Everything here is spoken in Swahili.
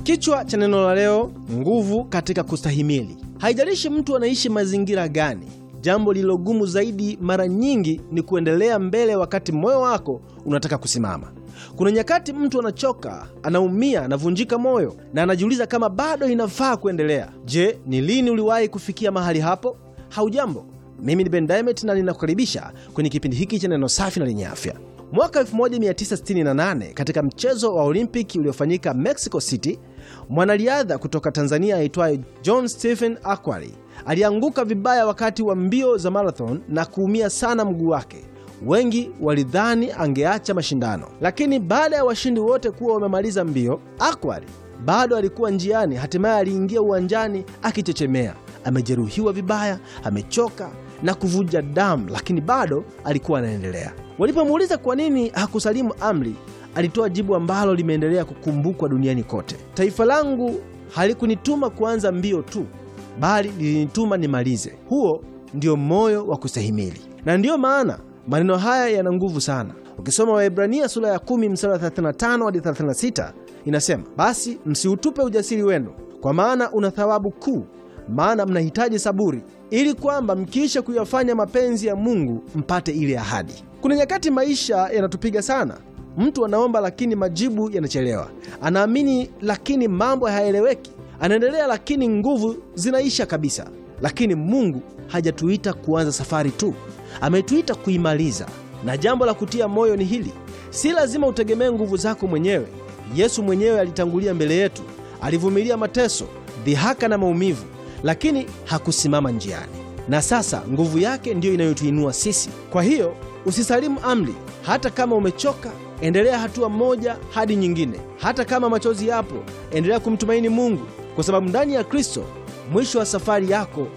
Kichwa cha neno la leo, nguvu katika kustahimili. Haijalishi mtu anaishi mazingira gani, jambo lililogumu zaidi mara nyingi ni kuendelea mbele wakati moyo wako unataka kusimama. Kuna nyakati mtu anachoka, anaumia, anavunjika moyo na anajiuliza kama bado inafaa kuendelea. Je, ni lini uliwahi kufikia mahali hapo? Haujambo, mimi ni Ben Diamond na ninakukaribisha kwenye kipindi hiki cha neno safi na lenye afya. Mwaka 1968 katika mchezo wa Olimpiki uliofanyika Mexico City, mwanariadha kutoka Tanzania aitwaye John Stephen Akwari alianguka vibaya wakati wa mbio za marathon na kuumia sana mguu wake. Wengi walidhani angeacha mashindano, lakini baada ya washindi wote kuwa wamemaliza mbio, Akwari bado alikuwa njiani. Hatimaye aliingia uwanjani akichechemea, amejeruhiwa vibaya, amechoka na kuvuja damu, lakini bado alikuwa anaendelea. Walipomuuliza kwa nini hakusalimu amri, alitoa jibu ambalo limeendelea kukumbukwa duniani kote: taifa langu halikunituma kuanza mbio tu, bali lilinituma nimalize. Huo ndio moyo wa kustahimili, na ndiyo maana maneno haya yana nguvu sana. Ukisoma Waebrania sura ya 10 mstari wa 35 hadi 36, inasema basi msiutupe ujasiri wenu, kwa maana una thawabu kuu, maana mnahitaji saburi, ili kwamba mkiisha kuyafanya mapenzi ya Mungu mpate ile ahadi. Kuna nyakati maisha yanatupiga sana. Mtu anaomba lakini majibu yanachelewa, anaamini lakini mambo hayaeleweki, anaendelea lakini nguvu zinaisha kabisa. Lakini Mungu hajatuita kuanza safari tu, ametuita kuimaliza. Na jambo la kutia moyo ni hili: si lazima utegemee nguvu zako mwenyewe. Yesu mwenyewe alitangulia mbele yetu, alivumilia mateso, dhihaka na maumivu, lakini hakusimama njiani. Na sasa nguvu yake ndiyo inayotuinua sisi. Kwa hiyo usisalimu amri. Hata kama umechoka, endelea hatua moja hadi nyingine. Hata kama machozi yapo, endelea kumtumaini Mungu, kwa sababu ndani ya Kristo mwisho wa safari yako